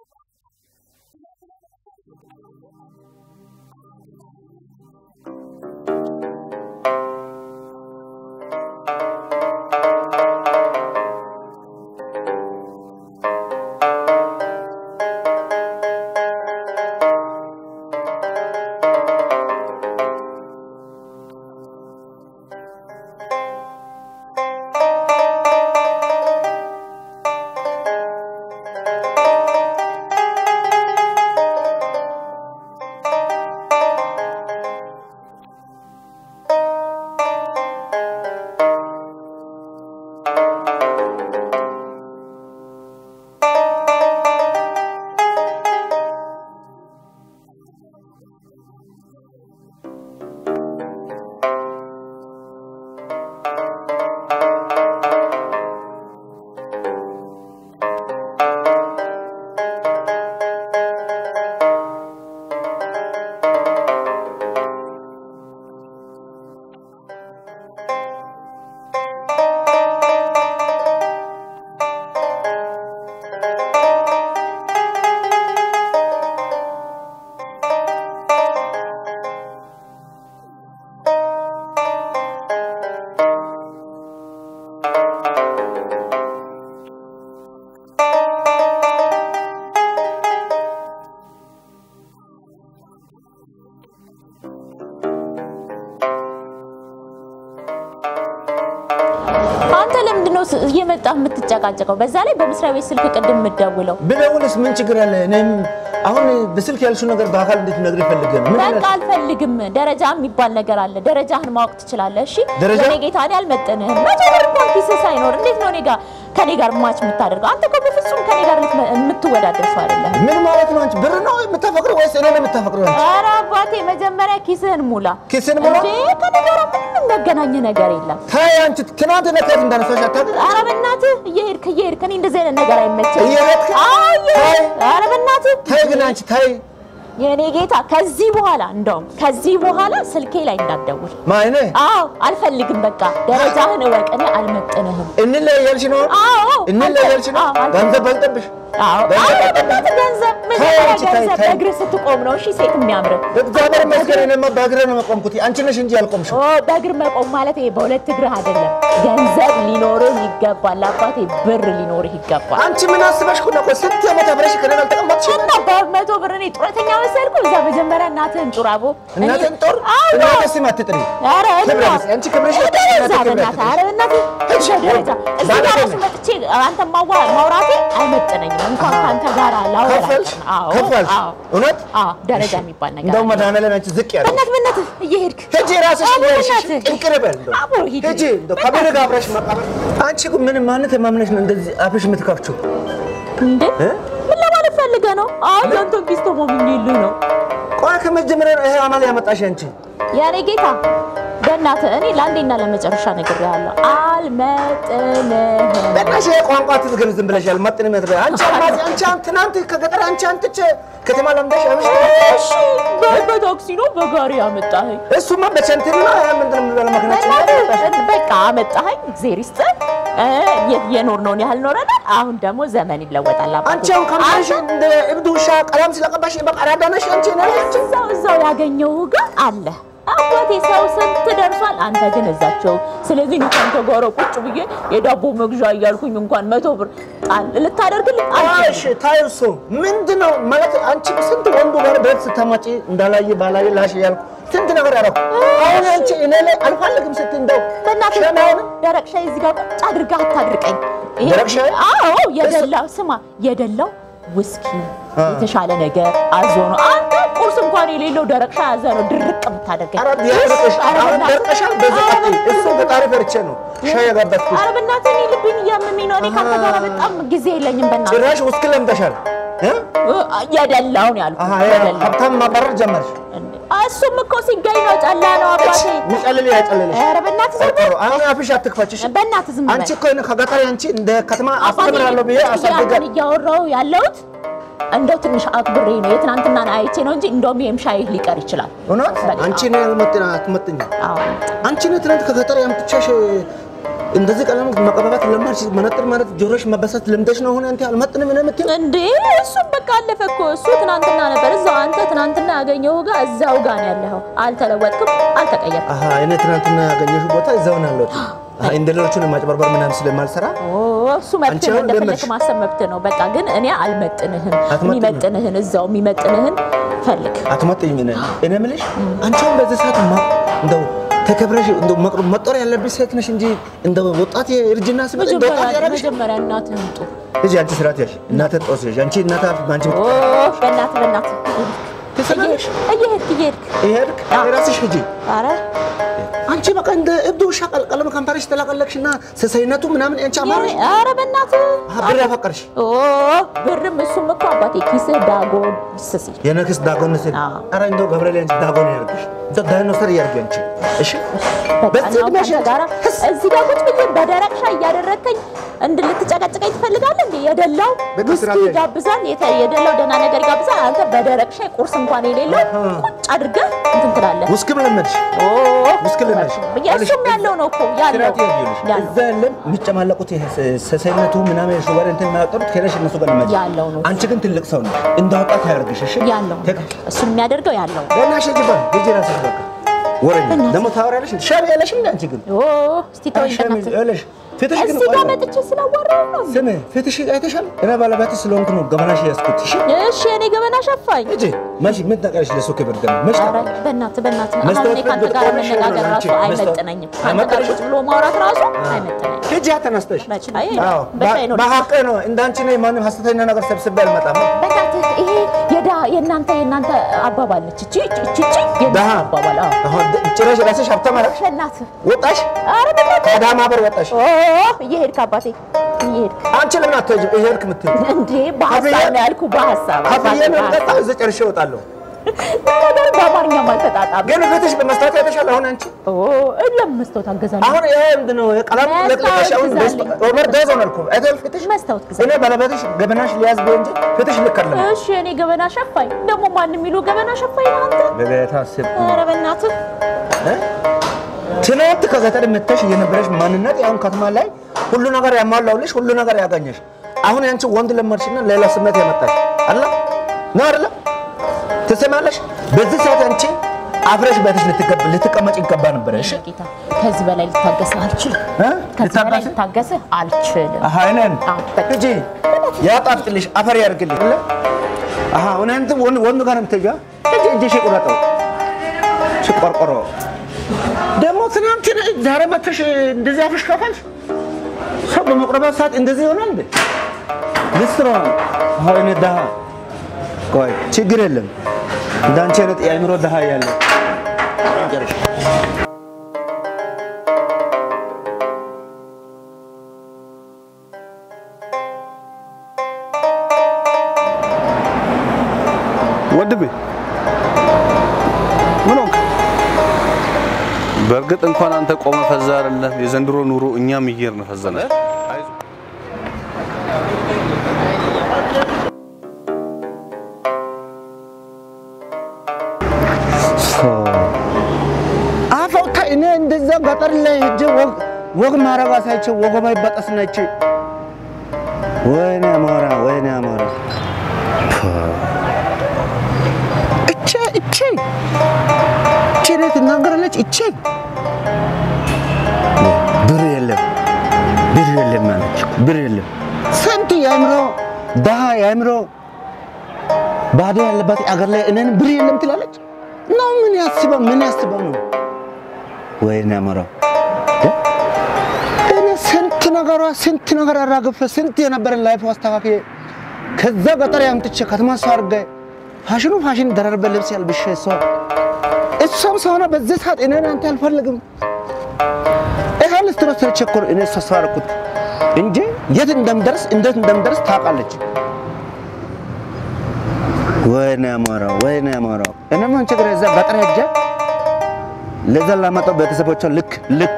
አንተ ለምንድን ነው እየመጣህ የምትጨቃጨቀው? በዛ ላይ በመስሪያ ቤት ስልክ ቅድም የምትደውለው ብደውልስ ምን ችግር አለ? እኔም አሁን በስልክ ያልሽው ነገር በአካል እንድትነግሪ ፈልጌ ነው። ምን በቃ ይላል? አልፈልግም። ደረጃ የሚባል ነገር አለ። ደረጃህን ማወቅ ትችላለህ። እሺ ደረጃ? የኔ ጌታ እኔ አልመጥንህም። መቶ ብር እንኳን ኪስህ ሳይኖር እንዴት ነው እኔ ጋር ከኔ ጋር ማች የምታደርገው? አንተ እኮ በፍጹም ከኔ ጋር ልትመ- የምትወዳደር ሰው አይደለህም። ምን ማለት ነው? አንቺ ብር ነው የምታፈቅረው ወይስ እኔ ነው የምታፈቅረው? አንቺ ኧረ አባቴ መጀመሪያ ኪስህን ሙላ። ኪስህን ሙላ? እንዴ ከኔ ጋር ምንም የሚያገናኝ ነገር የለም። ታይ አንቺ ትናንት ነካት እንዳነሳሽ አታውቅም? ኧረ በእናትህ እየሄድክ እየሄድክ እኔ እንደዚህ አይነት ነገር አይመቸኝም። እየሄድክ? አዎ እየሄድክ ታይ። ኧረ በእናትህ ታይ ግን አንቺ ታይ የኔ ጌታ ከዚህ በኋላ እንደውም ከዚህ በኋላ ስልኬ ላይ እንዳትደውል። ማይኔ አዎ አልፈልግም። በቃ ደረጃህን እወቅ። እኔ አልመጥንህም። እንለያያልሽ ነው አዎ እንለያያልሽ ነው አዎ፣ አልፈልግም። ገንዘብ በልጠብሽ አዎ ገንዘብ አዎ፣ በእናትህ ገንዘብ ታይ መጀመሪያ አንቺ ታይ፣ ገንዘብ ታይ። በእግርህ ስትቆም ነው እሺ ሴት የሚያምር እግዚአብሔር ይመስገን እኔማ በእግሬ ነው የቆምኩት አንቺ ነሽ እንጂ ያልቆምሽው ኦ በእግር መቆም ማለት ይሄ በሁለት እግርህ አይደለም። ገንዘብ ሊኖርህ ይገባል። አባቴ ብር ሊኖርህ ይገባል። አንቺ ምን አስበሽ እኮ ነው? ቆይ ስንት ዓመት አብረሽ ከእኔ ጋር አልተቀመጥሽም? እና በመቶ ብር እኔ ጡረተኛ መሰልኩ? እዛ መጀመሪያ እናትህን ጡር አቦ እኔ- እናቴን ጦር አዎ እናቴ ስም አትጥሪ። ኧረ ክብረ እና- ቢስ፣ አንቺ ክብርሽ እኔ በጣም እዛ እናቴ ክብር በእናትህ፣ አትጥሪ። ኧረ በእናትህ እሺ፣ ደረጃ እዚህ ባለጌ ጋር እራሱ ነሽ። መጥቼ አንተን ማዋ- ማውራቴ አይመጥነኝም። እንኳን ከአንተ ጋር ላወራ ከፈልሽ አይቀርም። አዎ ከፈልሽ አዎ እውነት አዎ ደረጃ የሚባል ነገር እንደውም አለ። መድኃኒዓለም አንቺ ዝቅ ያለ በእናትህ በእናትህ እየሄድክ ሂጂ ራስሽ አዎ፣ ወይሽ በእናትህ። ቅንቅር በል እንደው አቦ ሂድ። ሂጂ እንደው ከብር ጋር አብረሽ መቃበል አንቺ እኮ ምን ማንነት ማምነሽ ነው እንደዚህ አፍሽ የምትከፍቺው? እንዴ እ? ምን ለማለት ፈልገህ ነው? አይ ያንተን ቢስቶ ሞብኝልኝ ነው ቆይ ከመጀመሪያ ነው ይሄ አማል ያመጣሽ አንቺ። የኔ ጌታ በእናትህ እኔ ለአንዴና ለመጨረሻ ነግሬሃለሁ፣ አልመጥንህም። በእናትሽ ይሄ ቋንቋ አትዝገም ዝም ብለሽ ያልመጥን መድረ አንቺ አልማዝ አንቺ አሁን ትናንት ከገጠር አንቺ አንትቼ ከተማ ለምደሽ አብሽ እሺ በ- በታክሲ ነው በጋሪ ያመጣኸኝ። እሱማ በቸንትሪ ነው ያ ምንድን ነው የሚባለው መኪናችን ላይ ያመጣሽ። በእናትህ በቃ አመጣኸኝ፣ እግዜር ይስጥህ። እ፣ የ- የኖርነውን ያህል ኖረናል። አሁን ደግሞ ዘመን ይለወጣል። አባቴ። አንቺ አሁን ከምሽ እንደ እብድ ውሻ ቀለም ስለቀባሽ በቃ አራዳ ነሽ አንቺ ነሽ አንቺ እዛው እዛው ያገኘው ጋር አለ አባቴ። ሰው ስንት ደርሷል፣ አንተ ግን እዛቸው። ስለዚህ እኔ ከአንተ ጋር ቁጭ ብዬ የዳቦ መግዣ እያልኩኝ እንኳን መቶ ብር ጣል ልታደርግልኝ እሺ ታዩ እሱ ምንድን ነው ማለት አንቺ ስንት ወንዱ ጋር ቤት ስታማጪ እንዳላየ ባላየ ላሽ እያልኩ ስንት ነገር ያደረኩ አሁን አንቺ እኔ ላይ አልፈልግም ስትይ እንደው በእናትህ ሸማ አይሆንም? ደረቅ ሻይ እዚህ ጋር ቁጭ አድርገህ አታድርቀኝ። ይሄ- ደረቅ ሻይ? አዎ የደላው ስማ፣ የደላው ውስኪ የተሻለ ነገር አዞ ነው። አንተ ቁርስ እንኳን የሌለው ደረቅ ሻይ አዘ ነው ድርቅ የምታደርገኝ። ኧረ ቢያደርቅሽ ኧረ አሁን በእናትህ። ደርቀሻል በዚህ ኧረ ቀጥይ በእናትህ። እሱ በጣሪ ፈርቼ ነው ሻይ ያጋባትኩሽ ኧረ በእናትህ እኔ ልብኝ እያመመኝ ነው። እኔ ከአንተ ጋር በጣም ጊዜ የለኝም። በእናትህ ጭራሽ ውስኪ ለምደሻል እ? እ፣ የደላውን ያልኩህ አሃ የደላው ሀብታም ማባረር ጀመርሽ እሱም እኮ ሲገኝ ነው ጨላ ነው አባቴ። ሚጨልል ያጨልልሽ ኧረ በእናትህ ዝም በል። አሁን አፍሽ አትክፈችሽ በእናትህ ዝም በል። አንቺ እኮ ከገጠር አንቺ እንደ ከተማ አባቴ አስተምራለሁ ብዬ አሳድጋ ያንን እያወራሁ ያለሁት እንደው ትንሽ አክብሬ ነው የትናንትናን አይቼ ነው እንጂ እንደውም ይሄም ሻይህ ሊቀር ይችላል። እውነት በቃ። አንቺ ነው አትመጥኝ አዎ አንቺ ነው ትናንት ከገጠር ያምጥቻሽ እንደዚህ ቀለም መቀባባት ለማድሽ መነጥር ማለት ጆሮሽ መበሳት ልምደሽ ነው። ሆነ አንተ አልመጥንም ነው የምትይው? እንዴ እሱም በቃ አለፈ እኮ እሱ ትናንትና ነበር እዛው አንተ ትናንትና ያገኘው ጋር እዛው ጋር ነው ያለኸው አልተለወጥክም አልተቀየርክም አሀ እኔ ትናንትና ያገኘሽው ቦታ እዛው ነው ያለሁት። አሀ እንደ ሌሎቹን ማጭበርበር ምናምን ስለማልሰራ ኦ እሱ መብት አንቺ ነው አሁን እንደፈለክ ለመድሽ? ማሰብ መብት ነው በቃ ግን እኔ አልመጥንህም አትመጥንም? የሚመጥንህን እዛው የሚመጥንህን ፈልግ አትመጥኝም። እኔ እኔ የምልሽ አንቺ አሁን በዚህ ሰዓት ማ- እንደው ተከብረሽ እንደው መቅረ- መጦር ያለብሽ ሴት ነሽ እንጂ እንደው ወጣት የእርጅና ስበት እንደ ወጣት መጀመሪያ ያደረግሽ መጀመሪያ እናትህን ጡ እዚህ አንቺ ስራት ያሽ እናተ ጦስ ያሽ አንቺ እናታ አንቺ ኦ በእናትህ በእናትህ ትሰማለሽ? እየሄድክ እየሄድክ ይሄድክ አዎ። የራስሽ ሂጂ ኧረ አንቺ በቃ እንደ እብድ ውሻ ቀልቀለም ከንፈርሽ ተላቀለቅሽ እና ሰሰይነቱ ምናምን አንቺ አማረሽ ኧረ በእናትህ ብር ያፈቀርሽ ኦ ብርም እሱም እኮ አባቴ ኪስህ ዳጎን ስሲ የነክስ ዳጎን ስል አዎ። ኧረ እንደው ገብርኤል አንቺ ዳጎን ያርግሽ እንደው ዳይኖሰር ያርግ አንቺ እሺ በዚህ በቃ ዕድሜሽ ጋራ እዚህ ጋር ቁጭ ብዬ በደረቅ ሻይ እያደረግከኝ እንድልትጨቀጭቀኝ ትፈልጋለህ እንዴ? የደላው በቃ ውስኪ ስራ ላይ- ይጋብዛል፣ የተ- የደላው ደህና ነገር ይጋብዛል። አንተ በደረቅ ሻይ ቁርስ እንኳን የሌለው ቁጭ አድርገህ እንትን ትላለህ። ውስኪም ለመድሽ ኦ ውስኪ ልመድሽ እሱም ያለው ነው እኮ ያለው ስራት ያርግልሽ ያለው እዛ ያለን የሚጨማለቁት ይሄ ሰሰይነቱ ምናምን ሹገር እንትን የሚያወጡት ከሄደሽ እነሱ ጋር ልመድሽ ያለው ነው አንቺ ግን ትልቅ ሰው ነሽ እንደ ወጣት ያርግሽ እሺ ያለው ነው። ተክ- እሱን የሚያደርገው ያለው ነው። ለናሽ ጅባ ሂጂ እራስሽ በቃ ወረኛ ደግሞ ታወሪያለሽ እንደ ሻቢ ያለሽ እንደ አንቺ ግን ኦ እስቲ ተወኝ ሻቢ በእናትህ። ያለሽ ፊትሽ ግን እዚህ ጋር ቆይ መጥቼ ስላዋራሁ ነው። ስሜ ፊትሽ አይተሻል እኔ ባለቤትሽ ስለሆንኩ ነው ገበናሽ ያዝኩት እሺ እሺ እኔ ገበና ሸፋኝ። ሂጂ መች ምን ታውቂያለሽ ለሱ ክብር ደግሞ መች ኧረ ታውቂያለሽ በእናትህ በእናትህ አሁን መስታወት እኔ ከአንተ ፊት ጋር ቆመሽ መነጋገር ነው ራሱ አንቺ አይመጥነኝም። ከአንተ ጋር አይመጥንሽም? ቁጭ ብሎ ማውራት ራሱ አይመጥነኝም። ሂጂ ተነስተሽ መች አይ አዎ በሻይ ነው በሀቅ ነው እንዳንቺ ነው ማንም ሀሰተኛ ነገር ሰብስቤ አልመጣም በእናትህ ይሄ የዳ የእናንተ የእናንተ አባባል ነች። እቺ እቺ እቺ የእናንተ ደሃ አባባል አዎ። አሁን ጭራሽ ራስሽ ሀብታም አደረግሽ በእናትህ ወጣሽ ኧረ በእናትህ ከአዳማ በር ወጣሽ ኦ እየሄድክ አባቴ እየሄድክ አንቺ ለምን አትሄጂም ይሄድክ የምትይው እንዴ በሀሳብ ነው ያልኩህ በሀሳብ ሀብዬ ነው በሀሳብ። የምጠጣው እዚህ ጨርሼ እወጣለሁ ነገሩ በአማርኛም አልተጣጣም። ግን ፊትሽ በመስታወት አይተሻል አሁን አንቺ ኦ ለምን መስታወት አገዛለሁ? አሁን ይሄ ምንድን ነው ቀለም መስታወት ለቅለቀሽ አሁን ግዛልኝ። ኦቨር ዶዝ ሆነልኩ አይተል ፊትሽ መስታወት ግዛ። እኔ ባለቤትሽ ገበናሽ ሊያዝ ቢሆን እንጂ ፊትሽ ልክ አይደለም እሺ እኔ ገበና ሸፋኝ ደግሞ ማን የሚሉ ገበና ሸፋኝ ነው አንተ? በጌታ ስም ኧረ በእናትህ ትናንት ከዘጠኝ መተሽ የነበረሽ ማንነት አሁን ከተማ ላይ ሁሉ ነገር ያሟላውልሽ ሁሉ ነገር ያገኘሽ አሁን ያንቺ ወንድ ለመድሽና ሌላ ስሜት ያመጣሽ አለ ነው አይደለ ትሰማለሽ በዚህ ሰዓት አንቺ አፍረሽ ቤትሽ ልትገብ- ልትቀመጭ ይገባ ነበረ እሺ ጌታ ከዚህ በላይ ልታገስህ አልችልም። እ? ከዚህ በላይ ልታገስህ? ልታገስህ አልችልም። አሃ እኔን አዎ፣ በቃ። ሂጂ ያጣፍጥልሽ አፈር ያድርግልሽ አለ አሃ አሁን አንተ ወንድ ወንድ ጋር ነው የምትሄጂው ሂጂ እጅሽ ቁረጠው ሽቆርቆሮ ደግሞ ትናንት ዛሬ መተሽ እንደዚህ አፍሽ ከፋልሽ ሰው በመቁረባት ሰዓት እንደዚህ ይሆናል እንዴ ልስትሮ አሁን እኔ ደሃ ቆይ ችግር የለም እንዳንቺ አይነት የአእምሮ ደሃ ያለ ወንድሜ ምን ሆንክ? በእርግጥ እንኳን አንተ ቆመ ፈዛ አይደለም የዘንድሮ ኑሮ እኛም እየሄድን ፈዘናል። አፈውታ እኔ እንደዛ ገጠር ላይ ሄጄ ወግ ወግ ማረግ አሳይቼ ወገባ ይበጠስ ነች። ወይኔ አሞራ ወይኔ አሞራ እቼ እቼ እቼ እኔ ትናገራለች እቼ ብር የለም ብር የለም አለች ብር የለም ስንት የአእምሮ ደሃ የአእምሮ ባዶ ያለባት አገር ላይ እኔን ብር የለም ትላለች ነው ምን ያስበው ምን ያስበው ነው ወይኔ አሞራው እኔ ስንት ነገሯ ስንት ነገር አራግፈ ስንት የነበረን ላይፍ አስተካክዬ ከዛ ገጠር ያምጥቼ ከተማ ሰው አድርጌ ፋሽኑ ፋሽን ደረርበ ልብስ ያልብሼ እሷ እሷም ሰው ሆነ በዚህ ሰዓት እኔን አንተ አልፈልግም ይሄ ልስትሮ ሰርቼ እኮ ነው እኔ እሷ ሰው አደረኩት እንጂ የት እንደምደርስ እንዴት እንደምደርስ ታውቃለች። ወይኔ አሞራው ወይኔ አሞራው እኔም አንቺ ግራ እዛ ገጠር ሄጄ ለዛ ላመጣው ቤተሰቦቿ ልክ ልኳ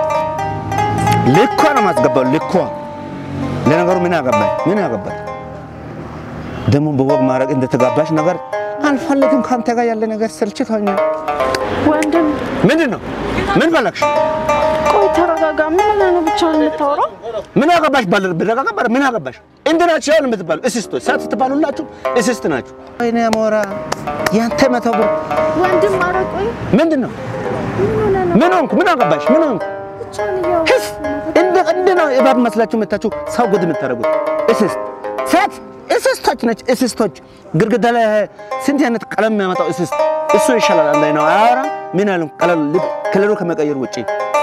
ልኳ ነው ማስገባው ልኳ። ለነገሩ ምን ያገባኝ ምን ያገባኝ ደግሞ በወግ ማድረግ እንደተጋባሽ ነገር አልፈልግም። ከአንተ ጋር ያለ ነገር ሰልችቶኛል። ወንድም ምንድን ነው ምን ፈለግሽ? ቆይ ተረጋጋ። ምን ሆነህ ነው ብቻውን የምታወራው? ምን አገባሽ? ባለ ብረጋጋ ባለ ምን አገባሽ? እንትን ናችሁ ያው የምትባሉ እስስቶች ሳት ትባሉላችሁ እስስት ናችሁ። ወይኔ አሞራ ያንተ መቶ ብር ወንድም አረቆኝ ምንድን ነው? ምን ሆንኩ? ምን አገባሽ? ምን ሆንኩ? ህስ እንደ እንደ ነው እባብ መስላችሁ መታችሁ ሰው ጉድ የምታደርጉት እስስት ሴት እስስቶች ነች። እስስቶች ግድግዳ ላይ ስንት አይነት ቀለም የሚያመጣው እስስት እሱ ይሻላል። አንዳይ ነው አያወራ ምን ያለው ቀለም ከለሩ ከመቀየር ውጪ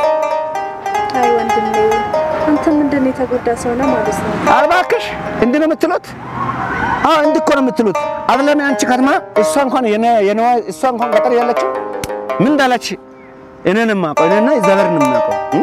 አይ ወንድሜ አንተ ምንድን ነው የተጎዳ ሰው ነህ ማለት ነው። አልባክሽ እንዲህ ነው የምትሉት? አዎ እንዲህ እኮ ነው የምትሉት። አይደለም አንቺ ከተማ እሷ እንኳን የኔ የኔዋ እሷ እንኳን ገጠር ያለችው ምን እንዳለች እኔን የማውቀው እኔና እግዚአብሔርን የማውቀው እ?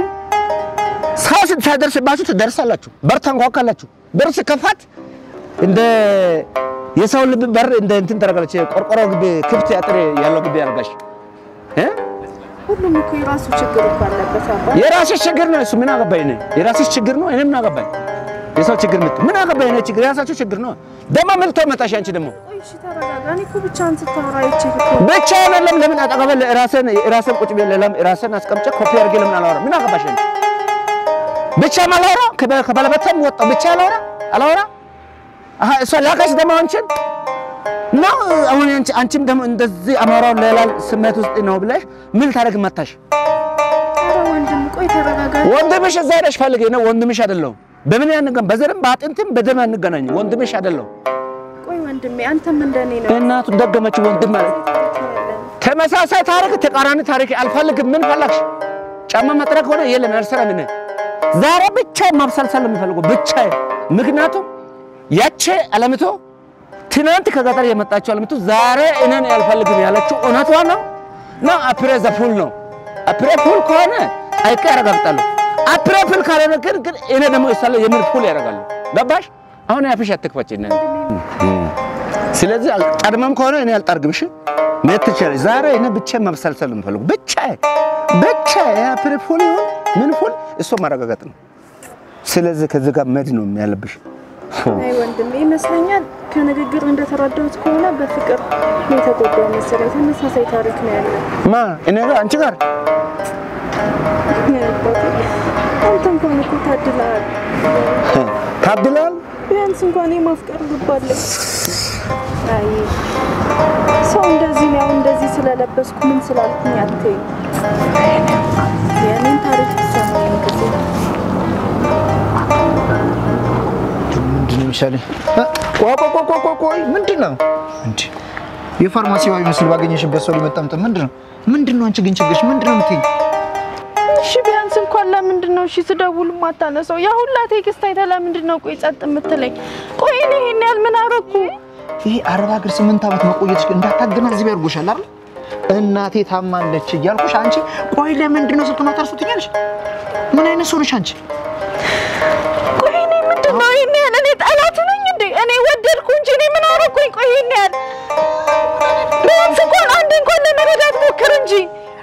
ሰው ሳይደርስባችሁ ትደርሳላችሁ። በር ታንኳኳላችሁ። በር ሲከፋት እንደ የሰው ልብ በር እንደ እንትን ታደርጋለች። ቆርቆሮ ግቢ ክፍት አጥር ያለው ግቢ ያደርጋሽ እ? ሁሉም እኮ የራሱ ችግር እኮ አለበት አባ። የራስሽ ችግር ነው እሱ። ምን አገባኝ እኔ? የራስሽ ችግር ነው። እኔ ምን አገባኝ? የሰው ችግር ምት ምን አገባኝ እኔ? ችግር የራሳችሁ ችግር ነው። ደግሞ ምን ልትሆን መጣሽ አንቺ ደግሞ ቆይ እሺ ተረጋጋ። እኔ እኮ ብቻህን ስታወራ አይቼህ እኮ ብቻ አይደለም። ለምን አጠገበ ራስን ራስን ቁጭ ብዬ ለም ራስን አስቀምጬ ኮፒ አድርጌ ለምን አላወራ? ምን አገባሽ አንቺ? ብቻ ማላወራ ከባለቤቴም ወጣሁ ብቻ አላወራ አላወራ። አሀ እሷ ላከሽ ደግሞ አንቺን ነው አሁን አንቺ አንቺም ደግሞ እንደዚህ አማራው ሌላ ስሜት ውስጥ ነው ብለሽ ምን ታደርግ መታሽ? ኧረ ወንድም ቆይ ተረጋጋ። ወንድምሽ እዛ ሄደሽ ፈልጊ ነው። ወንድምሽ አይደለሁም። በምን ያንገን በዘርም በአጥንትም በደም አንገናኝ። ወንድምሽ አይደለሁም። ቆይ ወንድሜ አንተም እንደኔ ነው። እናቱ ደገመችው ወንድም ማለት ተመሳሳይ ታሪክ ተቃራኒ ታሪክ አልፈልግም። ምን ፈለግሽ? ጫማ መጥረግ ሆነ የለም ያልሰራል። እኔ ዛሬ ብቻ ማብሰልሰል የምፈልገው ብቻ ምክንያቱም ያቼ አለምቶ ትናንት ከገጠር የመጣችው አለምቶ ዛሬ እኔን ያልፈልግም ያለችው እውነቷ ነው ነው አፕሬ ዘፉል ነው አፕሬ ፉል ከሆነ አይቀ ያረጋግጣለሁ። አፕሬ ፉል ካልሆነ ግን ግን እኔ ደግሞ ይሳለ የምን ፉል ያደርጋሉ። ገባሽ? አሁን ያፍሽ አትክፈች እኔ ስለዚህ አል- ቀድመም ከሆነ እኔ አልጠርግም። እሺ መት ትችላለሽ። ዛሬ እኔ ብቻ መብሰልሰል የምፈልገው ብቻ ብቻ የአፕሬ ፉል ይሁን ምን ፉል እሱ ማረጋገጥ ነው። ስለዚህ ከዚህ ጋር መድ ነው ያለብሽ። አይ ወንድሜ ይመስለኛል ከንግግር እንደተረዳሁት ከሆነ በፍቅር ነው የተጎዳው መሰለኝ። ተመሳሳይ ታሪክ ነው ያለ። ማ እኔ ጋር አንቺ ጋር አንተ እንኳን እኮ ታድለሃል። ታድላል። ቢያንስ እንኳን የማፍቀር ልብ አለኝ። አይ ሰው እንደዚህ ነው ያው እንደዚህ ስለለበስኩ ምን ስላልኩኝ አትይም። የእኔን ታሪክ ትሰማኝ ጊዜ ምንድን ነው የሚሻለኝ? እ? ቆይ ቆይ ቆይ ቆይ ቆይ ቆይ ምንድን ነው እንዴ? የፋርማሲዋ ይመስል ባገኘሽበት ሰው ሊመጣምጥ ምንድን ነው ምንድን ነው? አንቺ ግን ችግርሽ ምንድን ነው የምትይኝ? እሺ ቢያንስ እንኳን ለምንድን ነው እሺ ስደውል ማታነሳው? ያ ሁላ ቴክስት አይተህ ለምንድን ነው ቆይ ጸጥ የምትለኝ? ቆይ እኔ ይሄን ያህል ምን አደረኩ? ይሄ አረብ ሀገር ስምንት ዓመት መቆየትሽ ግን እንዳታገናዝቢ ያድርጎሻል አይደል? እናቴ ታማለች እያልኩሽ አንቺ ቆይ ለምንድን ነው ስልክ ማታርሱ ትኛለሽ? ምን አይነት ሰው ነሽ አንቺ? ቆይ እኔ ምንድን ነው ይሄን ያህል እኔ ጠላት ነኝ እንዴ? እኔ ወደድኩ እንጂ እኔ ምን አደረኩኝ? ቆይ ይሄን ያህል ቢያንስ እንኳን አንድ እንኳን ለመረዳት ሞክር እንጂ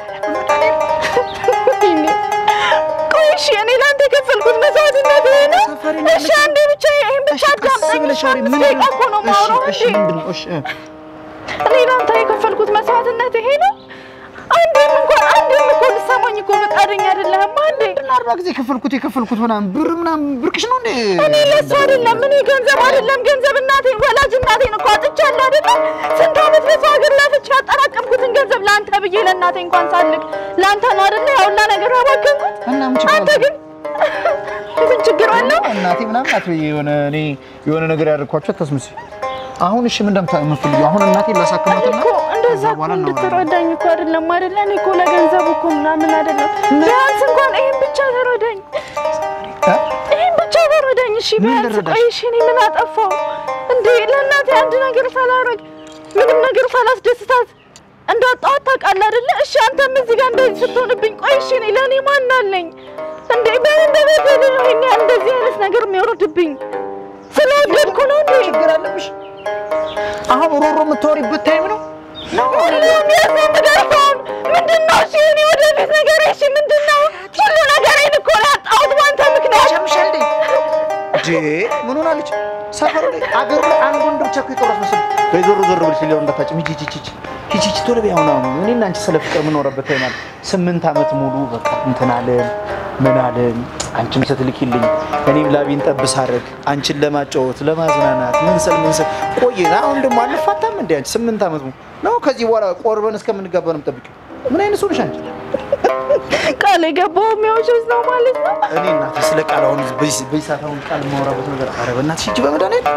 ወይኔ። ቆይ እሺ እኔ ለአንተ የከፈልኩት መስዋዕትነት ይሄ ነው? እሺ አንዴ ብቻ ይሄን ብቻ አዳምጠኝ። እሺ አምስት ደቂቃ እኮ ነው የማወራው እሺ እንዴ? ምንድን ነው? እሺ እ? እኔ ለአንተ የከፈልኩት መስዋዕትነት ይሄ ነው? አንዴም እንኳን አንዴም እኮ ልትሰማኝ እኮ ፈቃደኛ አይደለህም። አንዴ ምንድን ነው አርባ ጊዜ የከፈልኩት የከፈልኩት ምናምን ብር ምናምን ብርቅሽ ነው እንዴ? እኔ ለሱ አይደለም እኔ ገንዘብ አይደለም ገንዘብ እናቴን ወላጅ እናቴን እኮ አጥቻለሁ አይደለም። ስንት ዓመት በሰው ሀገር ላፍቼ ያጠራቀምኩትን ገንዘብ ለአንተ ብዬ ለእናቴ እንኳን ሳልክ ለአንተ ነው አይደለ ያውላ ነገር ያባከንኩት። እና ምን ችግር አንተ አለው? ግን ምን ችግር አለው? እናቴ ምናምን አትበይ። የሆነ እኔ የሆነ ነገር ያደርኳቸው አታስመስይ። አሁን እሺ ምን እንደምታመስሉ አሁን እናቴ ላሳክማትና እኮ እንደዛ ከዛ እኮ በኋላ እናወራለን። እንድትረዳኝ እኮ አይደለም አይደለ? እኔ እኮ ለገንዘቡ እኮ ምናምን አይደለም። ቢያንስ እንኳን ይሄን ብቻ ተረዳኝ፣ እ? ይሄን ብቻ ተረዳኝ። እሺ ምን ቢያንስ ልረዳሽ? ቆይ፣ እሺ እኔ ምን አጠፋው እንዴ? ለእናቴ አንድ ነገር ሳላረግ ምንም ነገር ሳላስደስታት እንዳጣኋት ታውቃለህ አይደለ? እሺ አንተም እዚህ ጋር እንደዚህ ስትሆንብኝ፣ ቆይ እሺ እኔ ለእኔ ማን አለኝ እንዴ? በምን እንደበደል ነው ይሄን ያህል እንደዚህ አይነት ነገር የሚወርድብኝ? ስለወደድኩ ነው እንዴ? ችግር አለብሽ? አሁን ሮሮ የምታወሪበት ታይም ነው? ሁሉም ያስነምዳቸውን ምንድን ነው? እሺ እኔ ወደፊት ነገር እሺ ምንድን ነው? ሁሉ ነገሬን እኮ ነው ያጣሁት በአንተ ምክንያት። ሸምሻል እንዴ? እንዴ ምን ሆናለች? ሰፈሩ ላይ አገሩ ላይ አንድ ወንድ ብቻ እኮ የቀረች መሰለኝ። በይ ዞር ዞር ብለሽ ሌላውን እንዳታጭም። ሂጂ ሂጂ ሂጂ ሂጂ ሂጂ ቶሎ በይ። አሁን አሁን እኔና አንቺ ስለ ፍቅር የምኖረበት ታይም አለ። ስምንት ዓመት ሙሉ በቃ እንትን አለን ምን አለን አንቺም ስትልኪልኝ እኔም ላቤን ጠብ ሳደርግ አንቺን ለማጫወት ለማዝናናት ምን ስል ምን ስል ቆየን። አሁን ደግሞ አንፋታም እንዴ? አንቺ ስምንት ዓመት ነው ነው ከዚህ በኋላ ቆርበን እስከምንጋባ ነው የምጠብቂው? ምን አይነት ሰው ነሽ አንቺ? ቃል የገባው የሚያውሸት ነው ማለት ነው። እኔ እናቴ ስለ ቃል አሁን በዚህ በዚህ ሰዓት አሁን ቃል የማወራበት ነገር ኧረ በእናትሽ ሂጂ በመድኃኒዓለም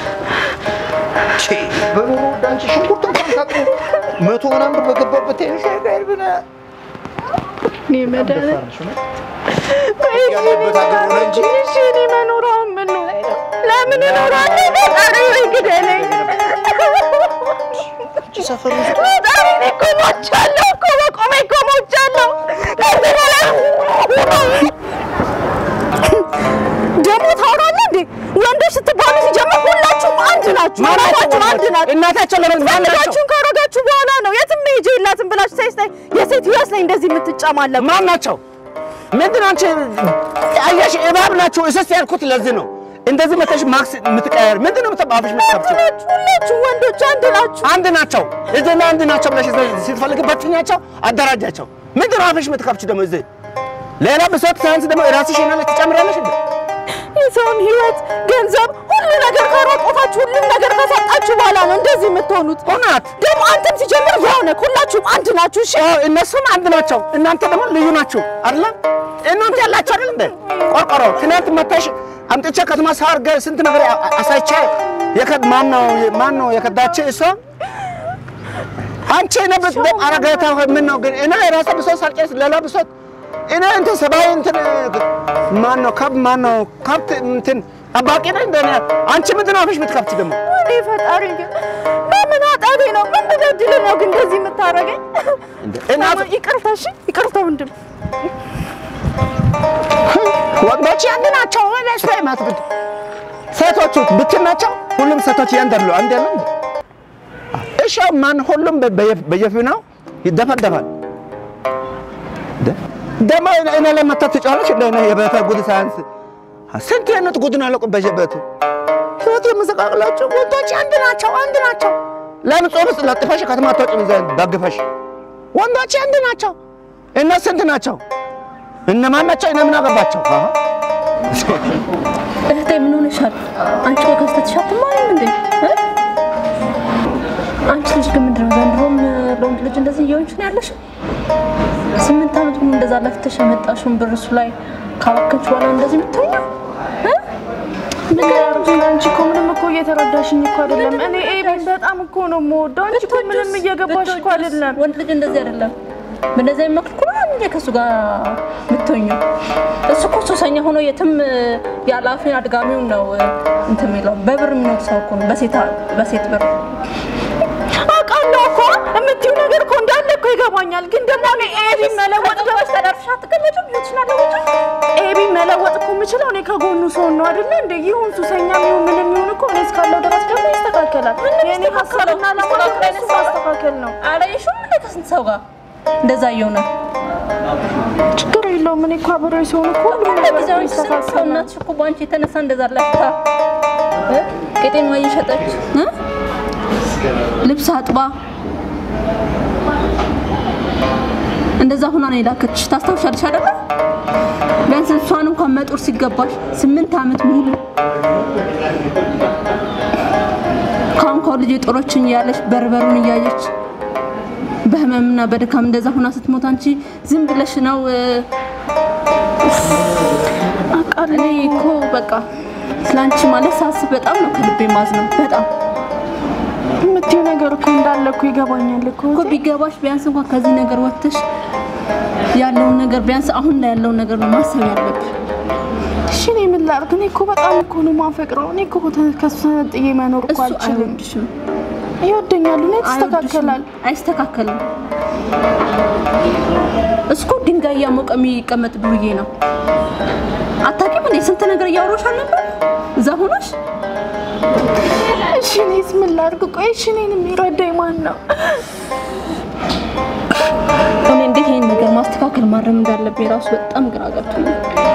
ቼ በኑሮ ወደ አንቺ ሽንኩርት እንኳን ታጥቦ መቶ ምናምን ብር በገባበት ተይሽ ጋር ብና እኔ መድኃኒዓለም ያለበት ሀገር ሆነ እንጂ እሺ እኔ መኖር አሁን ምን ነው? ለምን እኖራለሁ? ፈጣሪ ወይ ግደለኝ። እቺ ሰፈር ውስጥ ፈጣሪ እኔ እኮ ሞቻለሁ እኮ በቆሜ እኮ ሞቻለሁ። ከዚህ በላይ ደግሞ ታወራለህ እንዴ? ወንዶች ስትባሉ ሲጀምር ሁላችሁም አንድ ናችሁ። ሁላችሁም አንድ ናችሁ። እናታቸው ለምን ማን ናቸው? ፈልጋችሁን ካረጋችሁ በኋላ ነው የትም መሄጃ የላትም ብላችሁ ሳይስ ላይ የሴት ህይወት ላይ እንደዚህ የምትጨማለቁ ማን ናቸው? ምንድን አንቺ አየሽ፣ እባብ ናቸው። እስስት ያልኩት ለዚህ ነው። እንደዚህ መተሽ ማክስ የምትቀያየር ምንድን ነው የምትባብሽ የምትከብችው? ናችሁ። ሁላችሁ ወንዶች አንድ ናችሁ። አንድ ናቸው። እዚህና አንድ ናቸው ብለሽ ስትፈልግ በትኛቸው፣ አደራጃቸው። ምንድን ነው አፍሽ የምትከብች ደግሞ እዚህ ሌላ ብሶት ሳያንስ ደግሞ የራስሽ ይናለ ትጨምራለሽ እንዴ? የሰውን ህይወት፣ ገንዘብ፣ ሁሉ ነገር ካራቆታችሁ ሁሉም ነገር ከሰጣችሁ በኋላ ነው እንደዚህ የምትሆኑት። እውነት ደግሞ አንተም ሲጀምር ያው ነህ። ሁላችሁም አንድ ናችሁ። እሺ አዎ፣ እነሱም አንድ ናቸው። እናንተ ደግሞ ልዩ ናችሁ አይደለ? እናንተ ያላችሁ አይደል እንዴ? ቆርቆሮ ትናንት መታሽ አምጥቼ ከተማ ሳር ጋር ስንት ነገር አ- አሳይቼ የከድ ማን ነው ማን ነው የከዳች እሷ አንቺ ነብት አረጋታ ምን ነው ግን እኔ የራሴ ብሶት ሳልጨርስ ሌላ ብሶት እኔ እንትን ሰብአዊ እንትን ማን ነው ከብ ማን ነው ከብት እንትን ጠባቂ ነኝ እንደ እኔ። አንቺ ምንድን ነው አፍሽ የምትከፍቺ ደግሞ እኔ ፈጣሪ ግን በምን ኃጢአቴ ነው ምን ብበድል ነው ግን እንደዚህ የምታረገኝ? እናት ይቅርታ እሺ፣ ይቅርታ ወንድም። ወንዶች አንድ ናቸው። ወይስ ላይ ማትብድ ሴቶቹ ብትን ናቸው። ሁሉም ሴቶች ያንደሉ አንድ ያለ እንዴ? እሺ ማን ሁሉም በየ- በየፊናው ይደፈደፋል። እንደ ደግሞ እኔ ላይ መታ ትጫዋለች እንደ እኔ የቤተ ጉድ ሳያንስ ስንት አይነት ጉድ ነው ያለቁ በየቤቱ ህይወት የምዘቃቅላቸው ወንዶች አንድ ናቸው፣ አንድ ናቸው። ለምን ጾም ውስጥ ለጥፈሽ ከተማ አትወጪም? ዘንድ ደግፈሽ ወንዶች አንድ ናቸው። እነ ስንት ናቸው? እነማን ናቸው? እነ ምን አገባቸው? አሃ እህቴ ምን ሆነሻል? አንቺ ቆይ ከስተትሽ አትማሪም እንዴ? እ? አንቺ ልጅ ግን ምንድነው ዘንድሮም ለወንድ ልጅ እንደዚህ እየሆንሽ ነው ያለሽ? ስምንት ዓመት ሙሉ እንደዛ ለፍተሽ የመጣሽውን ብር እሱ ላይ ካባከንሽ በኋላ እንደዚህ የምትሆኛው እ? ንገሪኝ እንጂ አንቺ እኮ ምንም እኮ እየተረዳሽኝ እኮ አይደለም። እኔ ኤቢን በጣም እኮ ነው የምወደው። አንቺ እኮ ምንም እየገባሽ እኮ አይደለም። ወንድ ልጅ እንደዚህ አይደለም። በእንደዚህ አይነት መልኩ ነው እንዴ ከእሱ ጋር የምትሆኚው? እሱ እኮ ሱሰኛ ሆኖ የትም ያለ አፌን አድጋሚውን ነው እንትን የሚለው በብር የሚኖር ሰው እኮ ነው፣ በሴት በሴት ብር አውቃለሁ እኮ የምትይው ነገር እኮ እንዳለ እኮ ይገባኛል። ግን ደግሞ እኔ ኤቢን መለወጥ ወጥቶች ተደርሻ አትቀመጭም ህይወትሽን አለወጭም ኤቢን መለወጥ እኮ የምችለው እኔ ከጎኑ ሰውን ነው አይደለ እንደ ይሁን ሱሰኛ ይሁን ምንም ይሁን እኮ እኔ እስካለው ድረስ ደግሞ ይስተካከላል። የእኔ ሀሳብና ዓላማ ደግሞ እሱ ማስተካከል ነው። አላየሽውም እንደ ከስንት ሰው ጋር እንደዛ እየሆነ ችግር የለውም። እኔ እኮ አብሬው ሲሆን እኮ ሁሉም ነገር ጊዜያዊ ስንት ሰው ይስተካከላል። እናትሽ እኮ በአንቺ የተነሳ እንደዛ ለፍታ እ? ቄጤማ እየሸጠች እ? ልብስ አጥባ እንደዛ ሁና ነው የላከችሽ። ታስታውሻለሽ አይደለ? ቢያንስ እሷን እንኳን መጦር ሲገባሽ ስምንት ዓመት ሙሉ ካሁን ካሁን ልጅ የጦሮችን እያለች በርበሩን እያየች በህመምና በድካም እንደዛ ሁና ስትሞት አንቺ ዝም ብለሽ ነው እ፣ እኔ እኮ በቃ ስለአንቺ ማለት ሳስብ በጣም ነው ከልቤ ማዝነው። በጣም የምትይው ነገር እኮ እንዳለ እኮ ይገባኛል እኮ እኮ ቢገባሽ ቢያንስ እንኳን ከዚህ ነገር ወጥተሽ ያለውን ነገር ቢያንስ አሁን ላይ ያለውን ነገር ነው ማሰብ ያለብሽ። እሺ እኔ ምን ላድርግ? እኔ እኮ በጣም እኮ ነው የማፈቅረው። እኔ እኮ ተ- ከሱ ተነጥዬ መኖር እኮ እሱ አልችልም። አይወድሽም፣ ይወደኛል፣ እኔ ይስተካከላል። አይወድሽም፣ አይስተካከልም። እሱ እኮ ድንጋይ እያሞቀ የሚቀመጥ ዱርዬ ነው። አታውቂም እንዴ? ስንት ነገር እያወራሽ አልነበር እዛ ሆነሽ? እሺ እኔስ ምን ላድርግ? ቆይ እሺ እኔን የሚረዳኝ ማን ነው? እኔ እንዴት ይሄን ነገር ማስተካከል ማረም እንዳለብኝ ራሱ በጣም ግራ ገብቶኛል።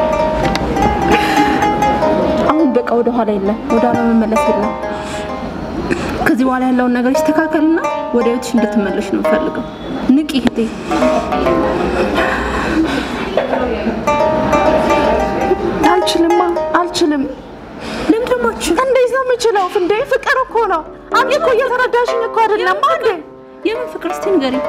አሁን በቃ ወደ ኋላ የለም፣ ወደ ኋላ መመለስ የለም። ከዚህ በኋላ ያለውን ነገር ይስተካከልና ወደ ህይወትሽ እንድትመለሽ ነው የምፈልገው። ንቂ እህቴ። ወፍ እንዴ? ፍቅር እኮ ነው። አንቺ እኮ እየተረዳሽኝ እኮ አይደለም አንዴ የምን ፍቅር እስቲ ንገሪኝ።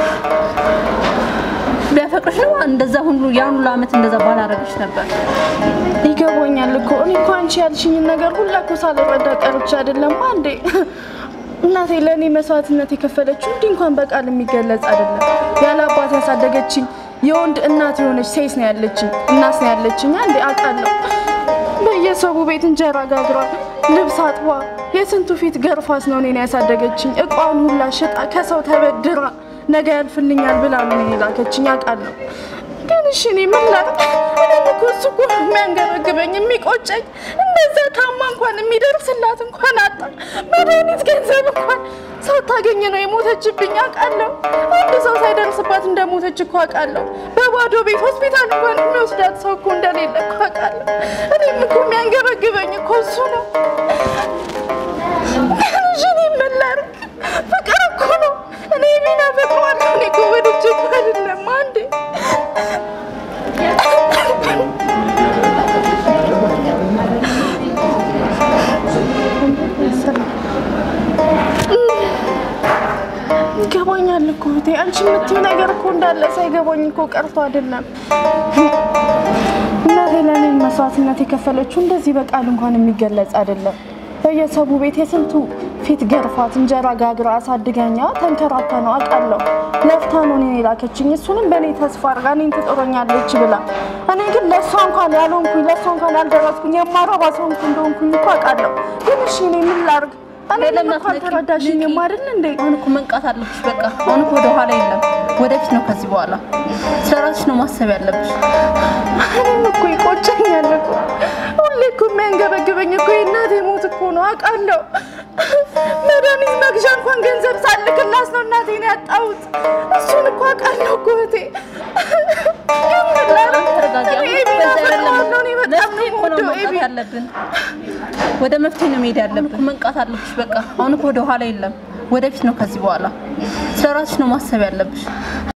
ቢያፈቅርሽ ነው እንደዛ ሁሉ ያን ሁሉ ዓመት እንደዛ ባላረግሽ ነበር። ይገባኛል እኮ እኔ እኮ አንቺ ያልሽኝን ነገር ሁላ እኮ ሳልረዳ ቀርቼ አይደለም አንዴ። እናቴ ለእኔ መስዋዕትነት የከፈለችው እንዲህ እንኳን በቃል የሚገለጽ አይደለም። ያለ አባት ያሳደገችኝ የወንድ እናት የሆነች ሴት ነው ያለችኝ፣ እናት ነው ያለችኝ። አንዴ አውቃለሁ። በየሰቡ ቤት እንጀራ ጋግራ፣ ልብስ አጥባ፣ የስንቱ ፊት ገርፋስ ነው እኔን ያሳደገችኝ። እቋን ሁላ ሽጣ ከሰው ተበድራ ነገ ያልፍልኛል ብላ ነው እኔን የላከችኝ። አውቃለሁ ግን እሺ እኔ ምን ላድርግ? እኔም እኮ እሱ እኮ ነው የሚያንገበግበኝ የሚቆጨኝ። እንደዛ ታማ እንኳን የሚደርስላት እንኳን አጣ መድኃኒት ገንዘብ እንኳን ሳታገኝ ነው የሞተችብኝ አውቃለሁ። አንድ ሰው ሳይደርስባት እንደሞተች እኮ አውቃለሁ። በባዶ ቤት ሆስፒታል እንኳን የሚወስዳት ሰው እኮ እንደሌለ እኮ አውቃለሁ። እኔም እኮ የሚያንገበግበኝ እኮ እሱ ነው። ግን እሺ እኔ ምን ላድርግ? ፍቅር እኮ ነው። እኔ ሚና ፈቅረዋለሁ። እኔ እኮ ወድጄ እኮ አይደለም አንዴ ይገባኛል እኮ እህቴ፣ አንቺ የምትይው ነገር እኮ እንዳለ ሳይገባኝ እኮ ቀርቶ አይደለም። እናቴ ለእኔ መስዋዕትነት የከፈለችው እንደዚህ በቃል እንኳን የሚገለጽ አይደለም። በየሰቡ ቤት የስንቱ ፊት ገርፋት እንጀራ ጋግራ አሳድገኛ ተንከራታ ነው አውቃለሁ። ለፍታ ነው እኔን የላከችኝ። እሱንም በእኔ ተስፋ አድርጋ እኔን ትጦረኛለች ብላ እኔ ግን ለእሷ እንኳን ያልሆንኩኝ ለእሷ እንኳን ያልደረስኩኝ የማረባ ሰው እንኳን እንደሆንኩኝ እኮ አውቃለሁ። ግን እሺ እኔ ምን ላድርግ? እኔ ለምን እንኳን አትነቂም? ተረዳሽኝም አይደል እንዴ? አሁን እኮ መንቃት አለብሽ። በቃ አሁን እኮ ወደ ኋላ የለም፣ ወደፊት ነው። ከዚህ በኋላ ስለ ራስሽ ነው ማሰብ ያለብሽ። እኔም እኮ ይቆጨኛል እኮ ሁሌ እኮ የሚያንገበግበኝ እኮ የእናቴ ሞት እኮ ነው አውቃለሁ። መድኃኒት መግዣ እንኳን ገንዘብ ሳልክላስ ነው እናቴን ያጣሁት። እሱን እኮ አውቃለሁ እኮ እህቴ። ተረጋጊ። አሁን እኔ እኮ ኤቢን በዛ አይደለም አፈቅረዋለሁ። እኔ በጣም ነው መፍትሄ እኮ ነው የምወደው መምጣት ኤቢን። ያለብን። ወደ መፍትሄ ነው መሄድ ያለብን። መንቃት አለብሽ። በቃ አሁን እኮ ወደ ኋላ የለም፣ ወደፊት ነው። ከዚህ በኋላ ስለ ራስሽ ነው ማሰብ ያለብሽ።